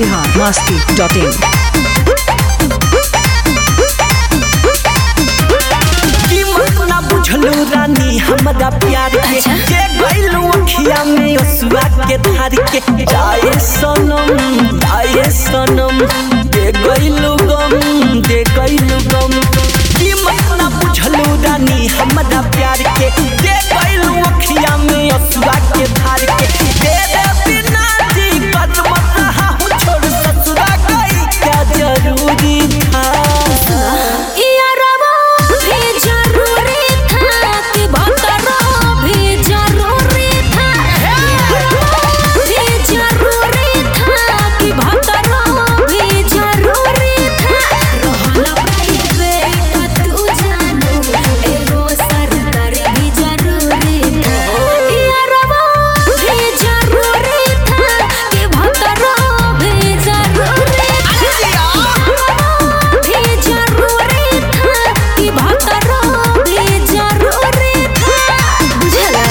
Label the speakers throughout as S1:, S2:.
S1: Bihar Masti dot in
S2: कीमत ना बुझलू रानी हमरा प्यार के के गइलू अखिया में असुआ के धार के जाए सनम जाए सनम दे गइलू गम दे गइलू गम कीमत ना बुझलू रानी हमरा प्यार के के गइलू अखिया में असुआ के धार के दे दे बिना जी कदम रहा हूँ छोड़ ससुरा गई क्या जरूरी था
S3: यारवा भी जरूरी था कि भतरा भी जरूरी था भी जरूरी था कि भतरा भी जरूरी था रहल प्राइवेट तू जानू एगो सरकार भी जरूरी था यारवा भी जरूरी था कि भतरा भी जरूरी था भी जरूरी था कि भतरा भी जरूरी था बुझला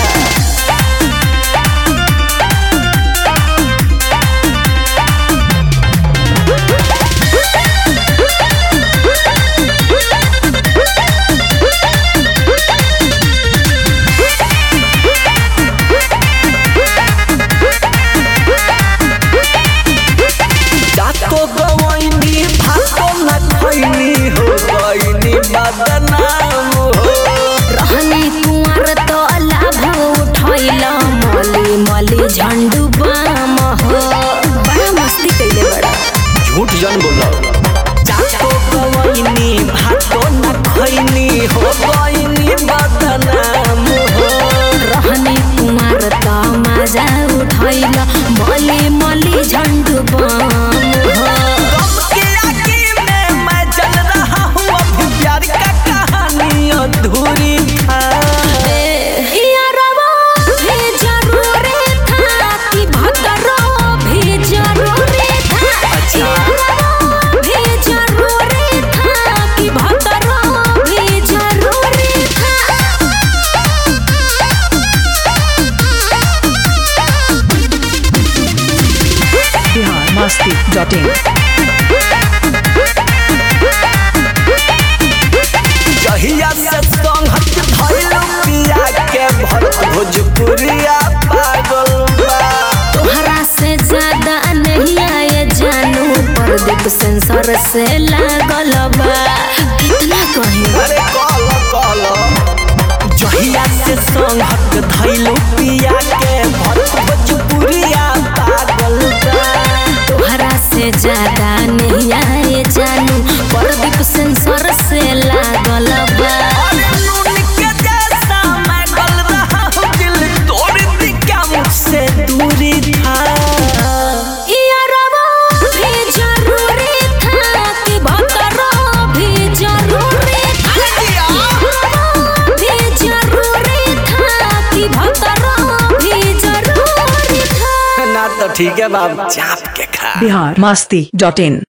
S2: जातो गवैनी भातो न खैनी हो गइनी बदनाम हो
S3: रहनी कुंवर तो लाभ उठैल मली मली झंडू बाम हो बड़ा मस्ती कैले बड़ा
S2: झूठ जन बोलो जातो गवैनी भातो न खैनी हो गइनी बदनाम हो
S3: रहनी कुंवर तो मजा उठैल मली मली झंडू बाम हो
S2: गम के आगे में मैं जल रहा हूँ अभी प्यार का कहानी अधूरी था
S3: यारवा भी जरूरी था कि भतरा भी जरूरी था
S2: अच्छा।
S3: यारवा भी जरूरी था कि भतरा भी जरूरी था
S1: बिहार मस्ती डॉट इन
S2: जहिया से संगत भइल पिया के भर भोजपुरिया पागल बा
S3: तोहरा से ज्यादा नहीं आए जानू प्रदीप सेंसर से लागल बा कितना कहीं
S2: अरे कल कल जहिया से संगत धइल पिया के भर भोजपुरिया पागल बा
S3: तोहरा से ज्यादा नहीं आए जानू प्रदीप सेंसर से लागल बा
S2: अरे नून के जैसा मैं गल रहा हूँ दिल तोड़ दी क्या मुझसे दूरी था
S3: यारवा भी जरूरी था कि भतरा भी जरूरी था यारवा भी जरूरी था कि भतरा भी जरूरी था
S2: ना तो ठीक है बाब चाप के खा
S1: बिहार मस्ती डॉट इन